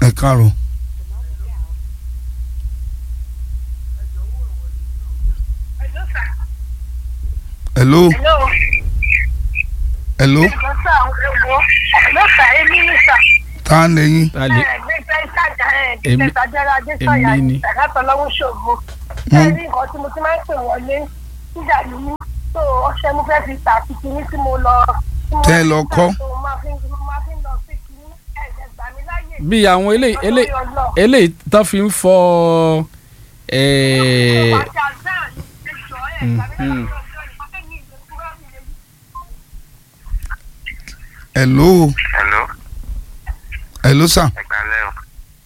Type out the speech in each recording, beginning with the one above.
ẹ káàárọ̀ hello Hello. hello Ẹ̀gbọ́n sà ẹ̀gbọ́n ló fà é ní nísà. tá a lẹ́yìn ta lè Ẹ̀gbẹ́sẹ̀ ìtajà ẹ̀ Èmi- ìtẹ̀sàjẹ́rẹ́ Adésàyà èmi ni. ìtàgàtọ̀ lọ́wọ́ ṣògo. Ṣé rí nǹkan tí mo ti máa ń pè wọlé síjà ní mí? Tó ọṣẹ mo fẹ́ fi tà sí kinní tí mo lọ. tí mo Tẹ́ ẹ lọ fi tà, kọ́. tó mo máa fi mo máa fi lọ sí kinní ẹ̀jẹ̀ gbà mí láyè. bí àwọn eléyìí eléyìí Ọlọ́run ọlọ́. eléyìí tó fi ń fọ ẹ̀ẹ́ Ọjà náà ní ẹjọ́ ẹ̀ gbà mí láyè Mm, mm. ọjọ́ ìfọ́fẹ́ ní ìgbésúrọ́ mi lè hello Hello, hello sà ẹ kálẹ́ o.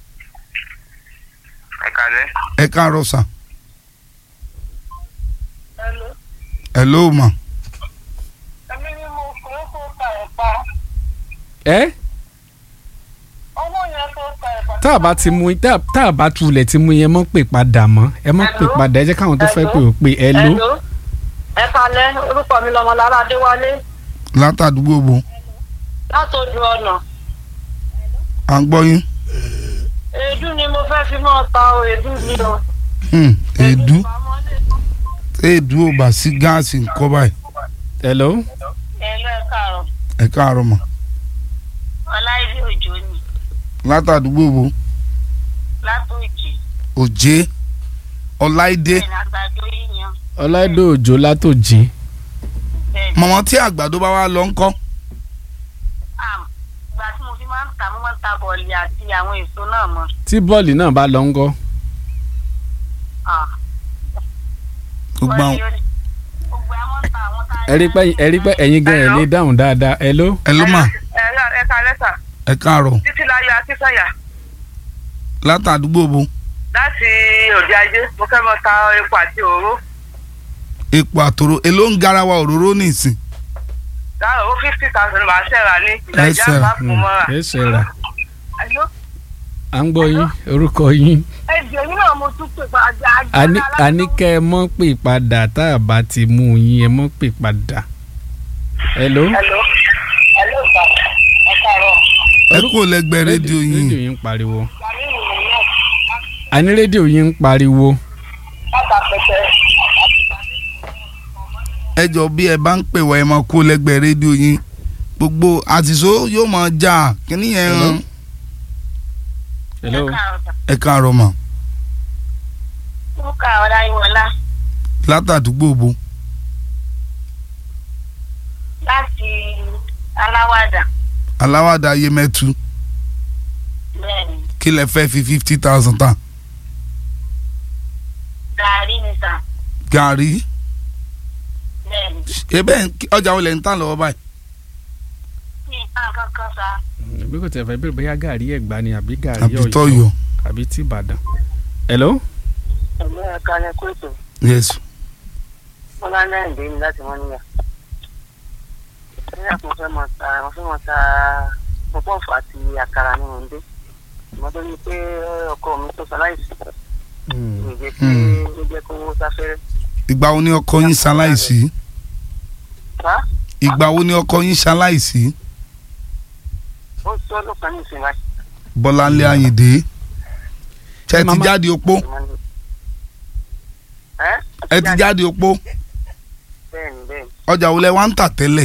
Ẹ kálẹ́. ẹ káàárọ̀ sà Hello. hello ma Èmi ni mo fẹ́ kó ta ẹ̀pà. ẹ́ Ọwọ́ yẹn tó ta ẹ̀pà. tá a bá ti mú tá tá a bá tulẹ̀ ti mú yẹn mọ́ pè padà mọ́ ẹ mọ́ pè Hello? padà ẹ jẹ́ káwọn tó fẹ́ pè ó pè ẹ ló Hello. ẹ kalẹ̀ orúkọ mi lọmọlára adéwálé látàdúgbò bo látòjú ọ̀nà à ń gbọ́ yín èédú ni mo fẹ́ fi mọ́ ta o èédú ni o. Hmm, èédú ìpamọ́lé. èédú ò bá sí gáàsì ńkọ́ báyìí hello ẹ̀lọ́ ẹ káàárọ̀ ẹ káàárọ̀ ma ọláìdí òjò ni látàdúgbò bo látòjì òjé ọláìdé bẹ́ẹ̀ ni àgbàdo yíyan ọláìdó òjò látòjì bẹ́ẹ̀ ni. mọ̀mọ́ tí àgbàdo bá wá lọ ńkọ́ Àm, ìgbà tí mo fi máa ń ta mo máa ń ta bọ̀ọ̀lì àti àwọn èso náà mọ́. tí bọ́ọ̀lì náà bá lọ ń gọ́ Ah, gbogbo àwọn bọ̀ọ̀lì orí- gbogbo àwọn ń ta àwọn tá a ẹ rí pé ẹ rí pé ẹ̀yin gan ẹ̀ lè dáhùn dáadáa hello hello ma ẹ̀lọ́ ẹ kalẹ́ sà ẹ káàárọ̀ títí láyọ̀ akínsọ̀yà látàdúgbò bo láti òde ajé mo fẹ́ mọ ta epo àti òróró epo àtòrò èló ń garawa òróró nìsín dáhùn ó fifty thousand máa ṣẹ̀ra ní Ẹ ìdájà ṣẹ̀ra. bá fún mọ́ra. ẹ ṣe rà Àyọ́, à ń gbọ́ yín orúkọ yín ẹ jẹ́ yín náà mo tún pè padà àjẹ́ Àní- àní kẹ́ ẹ mọ́ pè padà tá a bá ti mú yín ẹ mọ́ pè padà hello Hello, hello sà, ẹ káàárọ̀. ẹ kú lẹ́gbẹ̀ẹ́ rédíò rédíò yín yín ń pariwo Gàmí ìròyìn náà àní rédíò yín ń pariwo láta pẹ̀tẹ́ ẹ jọ bí ẹ bá ń pè wá ẹ máa kú lẹ́gbẹ̀ẹ́ rédíò yín gbogbo àtìsó yóò máa jà kíní yẹn Hello? hàn hello ẹ káàárọ̀ mà Mo kà ọ̀la ìwọ̀lá látàdúgbò bo láti aláwàdà. aláwàdà ayé mẹ́tu Bẹ́ẹ̀ni, kí lẹ fẹ́ fi fifty thousand ta gàrí ni sà. gàrí Bẹ́ẹ̀ni, ebe ọjà olè ń tà lọ́wọ́ báyìí ní nǹkan kankan sà. bí kò tẹ̀ fẹ́ bẹ̀rẹ̀ bóyá gàrí ẹ̀gbá ni àbí gàrí àbí ọ̀yọ́ tọ́yọ̀ àbí tí ìbàdàn hello Ẹ̀mí ẹ̀ka ni kóòtù. yes Bọ́lá náà ń dé ní láti wọ́n níyà. Nígbà tí mo fẹ́ mọ ta, mo fẹ́ mọ ta pọ́pọ́ọ̀fù àti àkàrà ní òǹdé. Mo tó ní pé ọkọ mi tó ṣaláìsí. Mi jẹ́ pé Hmm. ó jẹ́ kó owó sáfẹ́rẹ́. ìgbà wo ni ọkọ yín ṣaláìsí Sá, ìgbà wo ni ọkọ yín ṣaláìsí ó tó ọdún kan ní ìsìn láti. bọ́láńlé àyìndé ṣe ti Mama- jáde opó Ẹ́ ẹ ti jáde opó Bẹ́ẹ̀ni bẹ́ẹ̀ni. ọjà wo lẹ wá ń tà tẹ́lẹ̀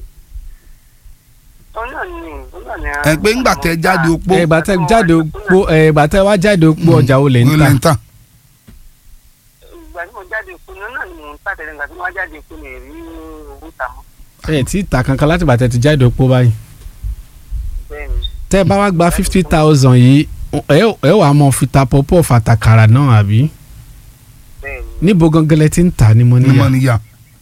Òun náà ni òun náà ni. ẹ pé ńgbà tẹ jáde opó ẹ̀gbà tẹ jáde òpó ẹ̀gbà tẹ wá jáde òpó ọjà olè ń wo tà lẹ ń tà Ìgbà tí mo jáde òkú ni òun náà ni mò ń tà tẹ́lẹ̀ ìgbà tí mo wá jáde òkú ni èrí owó tà mọ́. ẹ̀ tí ì ta kankan láti bàtẹ́ ti jáde òpó báyìí Bẹ́ẹ̀ni. tẹ́ ẹ bá wá gba fifty thousand yìí ẹ ẹ wàá mọ fi ta pọ́pọ́ fàtàkàrà náà àbí Bẹ́ẹ̀ni. níbo gangan lẹ ti ń tà ní mo ní níyà mọ níyà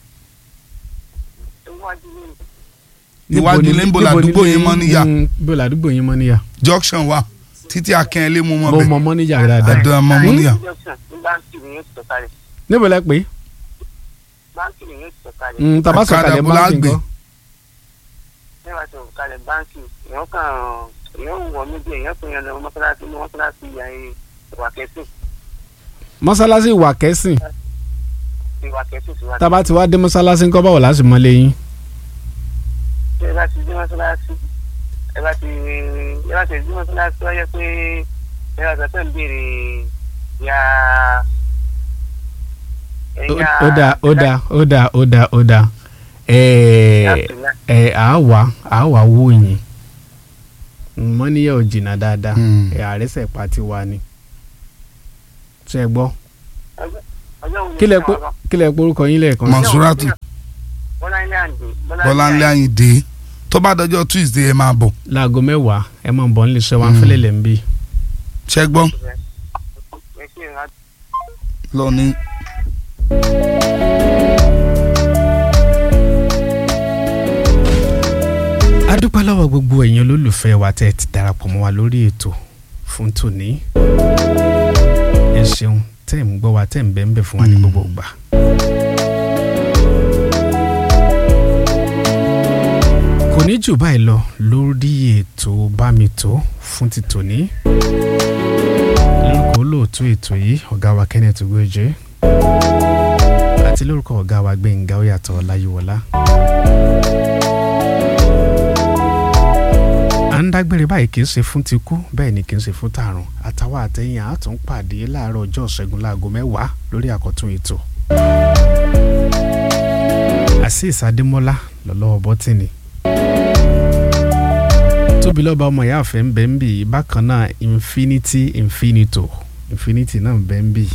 Iwájú ní iwájú ilé ń bo làdúgbò yín mọ níyà bó làdúgbò yín mọ níyà junction wa títí akẹ́lẹ́ mú mọ́ mo bẹ́ẹ̀ mọ mọ níyà dáadáa ẹ̀dọ́ ẹ̀ mọ́ mọ́ níyà junction ní báńkì ni yóò ti sọ̀kalẹ̀. níbo lẹ pé báńkì ni yóò ti sọ̀kalẹ̀. Mm, tá a bá Ọ̀kadà sọ̀kalẹ̀ bó la báńkì gbé? nǹkan nígbà tí sọ̀kalẹ̀ báńkì èèyàn kàn èèyàn wọ̀ níbi èèyàn tó yan lọ mọ́sálásí ní mọ́sálásí ìyá ìwà kẹsì mọ́sálásí ìwà kẹ́sìn ìwà kẹsì sí wa. tá a bá ti wá dé mọ́sálásí ńkọ́ báwo láti mọ lẹ́yìn tí ẹ bá ti dé mọ́sálásí ẹ bá ti ẹ bá ti ẹ̀jú mọ́sálásí wáyé pé ẹ bá ti ń béèrè ya. Ó- ó dáa ó dáa ó dáa ó dáa ó dáa ẹ ẹ àáwá àáwá wò yín mọ́níyà ò jìnnà dáadáa Mm. ẹ àrẹ́sẹ̀ pa ti wá ni ṣe gbọ́ ọjọ́ wo ni kílẹ̀ ìṣẹ́ pé wọn lọ? kílẹ̀ porúkọ yín lẹ́ẹ̀kan sí? Mansuratu Bọ́láńlé Àǹdè Bọ́láńlé Àyìndé tó bá dọjọ́ Tuesday ẹ máa bọ̀ láago mẹ́wàá ẹ máa bọ̀ nílé iṣẹ́ wa ń fẹ́lẹ̀ lẹ́ ń bí. ṣẹ́ gbọ́ ẹ ṣe ìrántí. lọ ní. a dúpẹ́ lọ́wọ́ gbogbo ẹ̀yin olólùfẹ́ wa tẹ́ ẹ ti darapọ̀ mọ́ wa lórí ètò fún tòní. ẹ ṣeun tẹ́ ẹ̀ ń gbọ́ wa tẹ́ ẹ̀ ń bẹ́ ń bẹ̀ fún wa ní gbogbo ìgbà. kò ní jù báyìí lọ lórí ètò bámitó fún ti tòní. lórúkọ olóòtú ètò yìí ọ̀gá wa Kenneth Ugoje àti lórúkọ ọ̀gá wa Gbẹ̀ngà Oyàtọ̀ Ọláyíwọlá. à ń dágbére báyìí kì í ṣe fún ti kú bẹ́ẹ̀ ni kì í ṣe fún tààrùn àtàwọn àtẹ̀yìn àtún pàdé láàárọ̀ ọjọ́ ṣẹ́gun láago mẹ́wàá lórí àkọ́tún ètò. Azeez Adémọ́lá lọ́lọ́wọ́ bọ́tìnì. tóbi lọ́ba ọmọ ìyá àfẹ́ ń bẹ́ ń bì í bákan náà infinity infinito infinity náà ń bẹ́ ń bì í.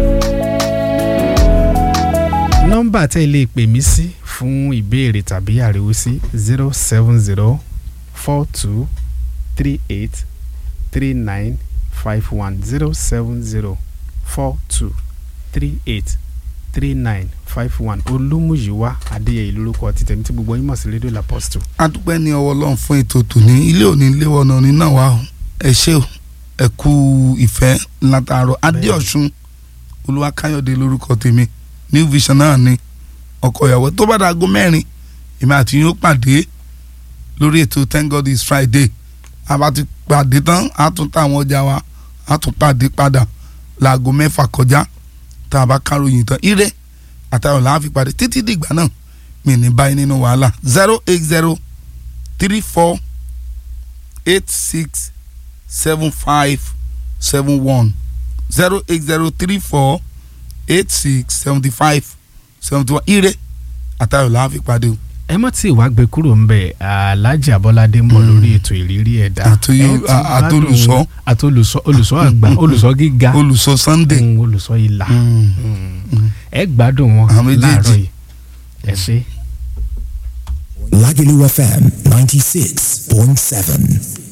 nọ́mbà tẹ́ ilé pè mí sí fún ìbéèrè tàbí àríwísí zero seven zero four two three eight three nine five one zero seven zero four two three eight three nine five one olúmúyíwá adéyẹyẹ lórúkọ ti tẹ̀mí tí gbogbo yín mọ̀ sí rédíò làpọ́stù. adúpẹ́ ní ọwọ́ ọlọ́run fún ètò tòní ilé òní léwọ́ ọ̀nà òní náà wà ó ẹ ṣé o ẹ kú ìfẹ́ látàárọ̀ adéọ̀sùn olúwakáyọ̀dé lórúkọ tèmi new vision náà ni ọkọ ìyàwó tó bá dàgó mẹ́rin èmi àti yín ó pàdé lórí ètò thank god is friday a bá ti pàdé tán a tún táwọn ọjà wa a tún pàdé padà láago mẹ́fà kọjá tá a bá káròyìn tán ire àtàwọn làá fi pàdé títí dìgbà náà mi ní báyìí nínú wàhálà zero eight zero three four eight six seven five seven one zero eight zero three four eight six seventy five seventy one ire àtàwọn làá fi pàdé o. ẹ má tí ì wá gbé kúrò ń bẹ alájà abọ́ládé ń bọ̀ lórí ètò ìrírí ẹ̀dá Àtòyó- Ẹ ti a- gbádùn- àtolùsọ. àtolùsọ olùsọ àgbà olùsọ gíga olùsọ sunday. Mm, olùsọ ìlà Mm. Mm. ẹ gbádùn wọn Àwọn méjèèjì. láàárọ̀ yìí ẹ ṣé. Lagelu FM 96.7.